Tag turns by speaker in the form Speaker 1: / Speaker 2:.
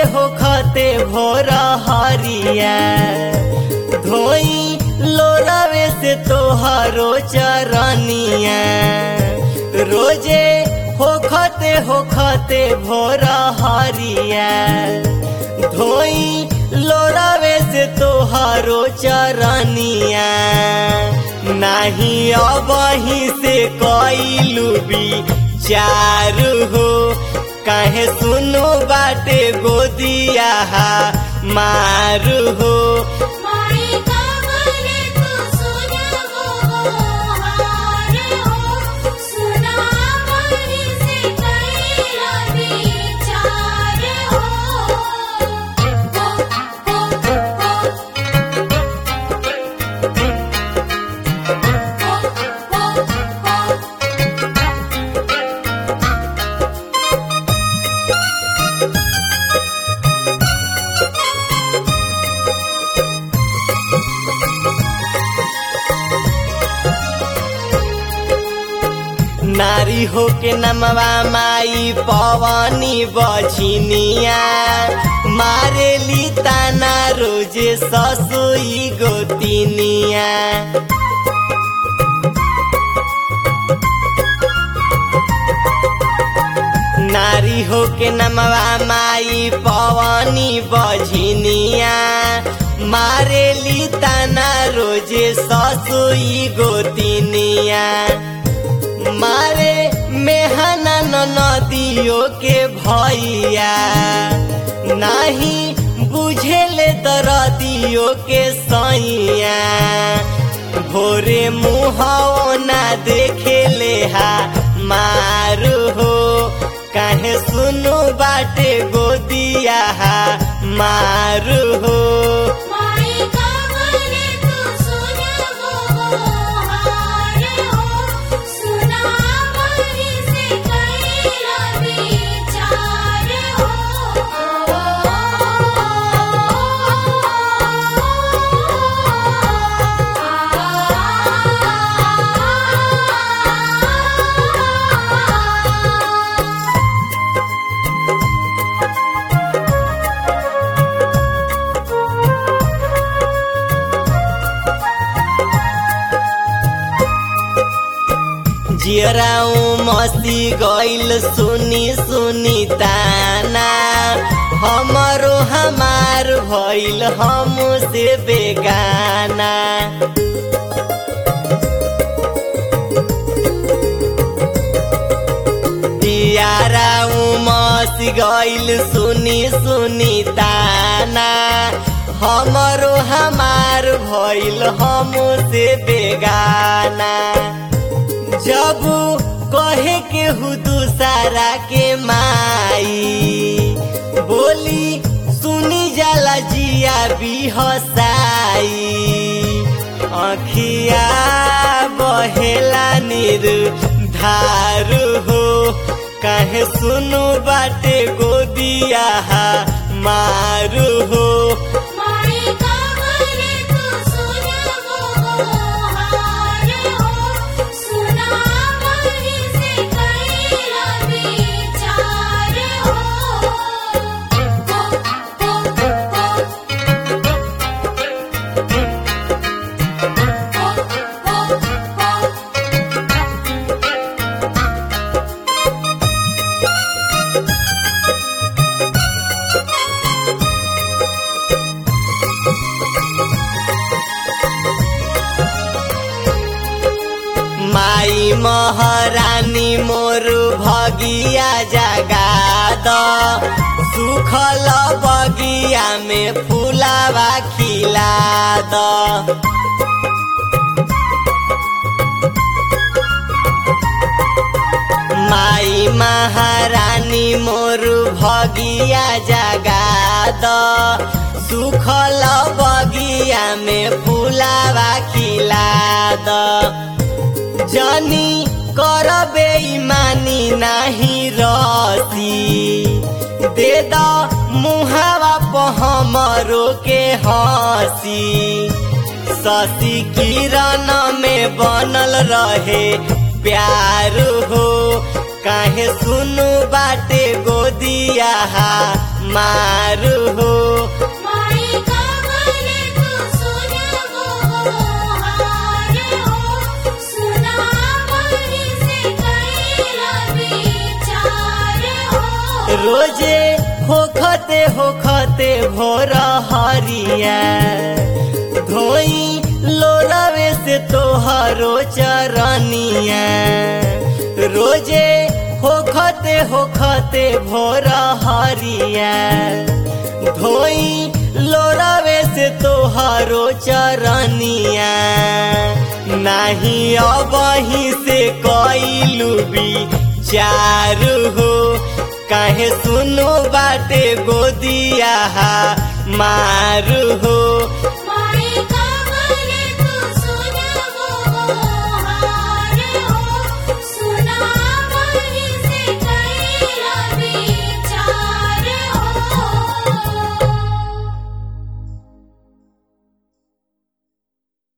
Speaker 1: होखते भोर हरिया धोई लोरावे से तोहरो चरनिया रोजे होखते होखते भोर हरिया धोई लोरावे से तोहरो चरनिया नाही अबही से कैलू भी चारू हो काहे सुनो बाटे गोदिया मारू हो
Speaker 2: माई कावले तू सुनबो हार हो सुना मरी से कैला विचार हो
Speaker 1: नारी हो के नमवा माई पवनी बछिनिया मारेली ताना रोजे ससुई गोतिनिया नारी हो के नमवा माई पवनी बझिनिया मारेली ताना रोजे ससुई गोतिनिया मारे मेहना नदियों के भैया नाही बुझेले दरदियों के सैया भोरे मुहाओ ना देखेले हा मारू हो काहे सुनो बाटे गोदिया हा मारू हो
Speaker 2: माई कावले तू सुनबो हार हो सुना मरी से कैला विचार हो
Speaker 1: जियराऊ मसी गइल सुनी सुनी ताना हमरो हमार भइल हम से बेगाना जियराऊ मसी गइल सुनी सुनी ताना हमरो हमार भइल हम से बेगाना जब कहे के हु दूसरा के माई बोली सुनी जाला जिया भी हसाई अखिया बहेला निर धारू हो काहे सुनु बाटे गोदिया मारू हो
Speaker 2: माई कावले तू सुनबो हार हो सुना मरी से कैला विचार हो
Speaker 1: माई महारानी मोर भगिया जगा द सुखल बगिया में फूलावा खिला द माई महारानी मोर भगिया जगा द सुखल बगिया में फूलावा खिला द जनी कर बेईमानी नाही रसी दे द मुहावा प हमरो के हसी शशि किरण में बनल रहे प्यार हो काहे सुनु बाटे गोदिया मारू हो
Speaker 2: माई कावरे तू सुनबो हार हो सुना मही से कैला विचार हो
Speaker 1: रोजे होखते होखते भोर हरिया धोई लोरावे से तोहरो चरनिया रोजे होखते होखते भोर हरिया धोई लोरावे से तोहरो चरनिया नाही अबही से कैलू भी चारू हो काहे सुनो बाटे गोदिया मारू हो